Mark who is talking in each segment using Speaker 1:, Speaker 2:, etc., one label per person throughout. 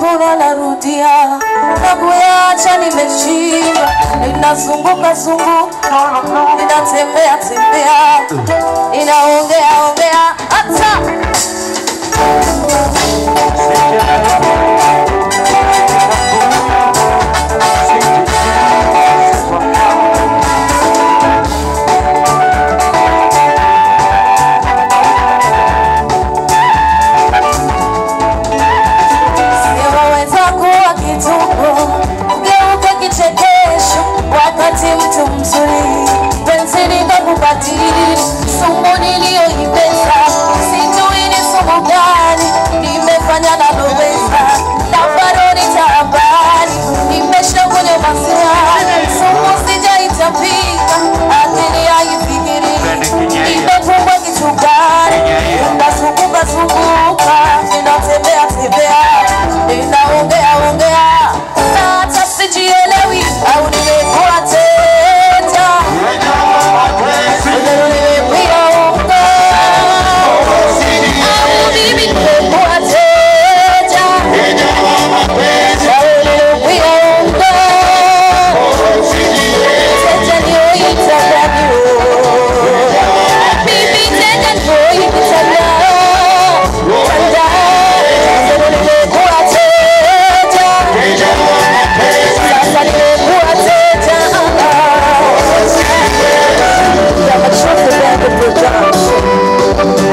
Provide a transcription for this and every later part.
Speaker 1: nimepona narudia na kuyacha nimeshindwa ninazunguka zunguka ninatembea tembea ninaongea ongea hata Siyoweza kuwa kituko, ugeuke kichekesho, wakati mtu mzuri penzi likakubadili. Sumu niliyoipesa sijui ni sumu gani, nimefanya naloweza na bado nitabani. Nimeshakunywa maziwa, sumu sijaitapika, akili haifikiri nimefungwa kitu gani, nazunguka zunguka, ninatembea tembea, ninaongea ongea, na hata sijielewi au nimekuwa teta, nimepia unga au mimi nimekuwa teta, au nimepia unga teta nioita gani Bibi tena nioita gani Tanda, sasa nimekuwa teta sasa nimekuwa teta kama chofu yangu production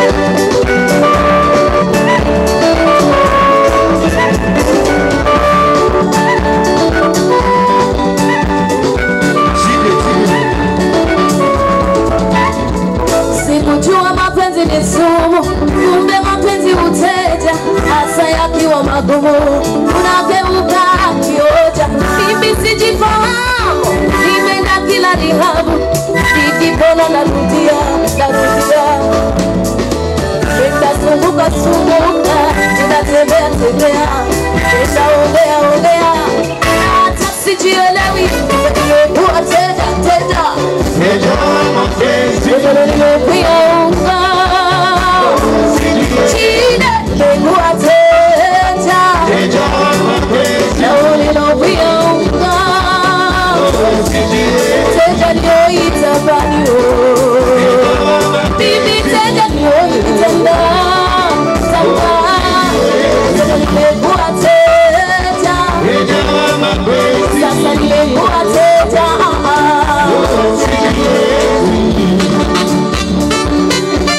Speaker 1: Sikujua mapenzi ni sumu, kumbe mapenzi uteja, hasa yakiwa magumu, unageuka kioja. Mimi sijifahamu, nimeenda kila rihabu, nikipona narudia, narudia, nitazunguka zunguka, ninatembea tembea, nitaongea ongea, hata sijielewi, nimekuwa teja teja Sasa nimekuwa teta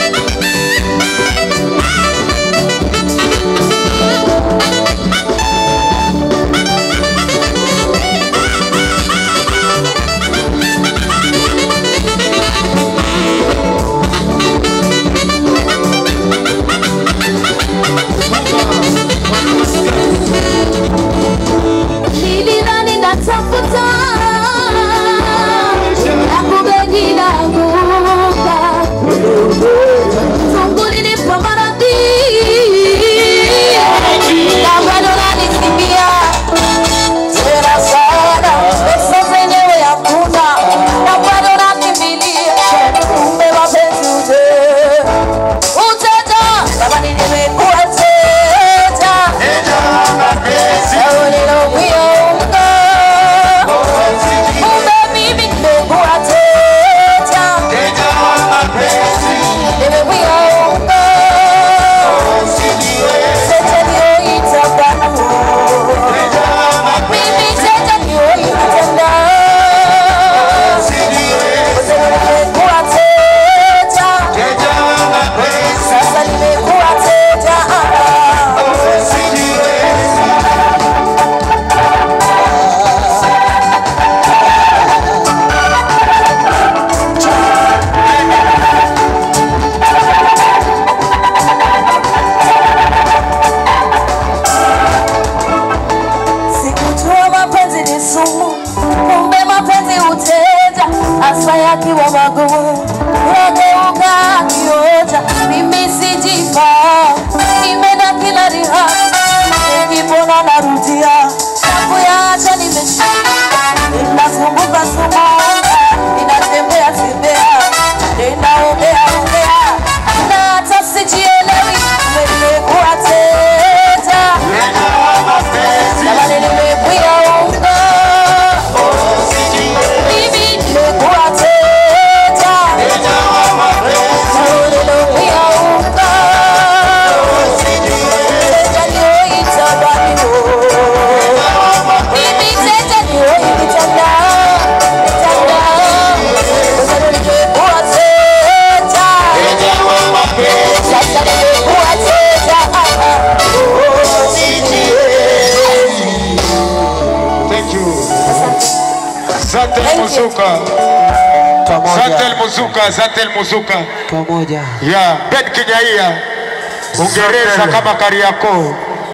Speaker 2: Zatel
Speaker 1: Thank you.
Speaker 2: Muzuka, Zatel
Speaker 3: pamoja
Speaker 2: Muzuka, Zatel Muzuka.
Speaker 3: pamoja
Speaker 2: Ya, Ben Kinyaia. Uingereza
Speaker 4: Zatel.
Speaker 2: kama Kariakoo.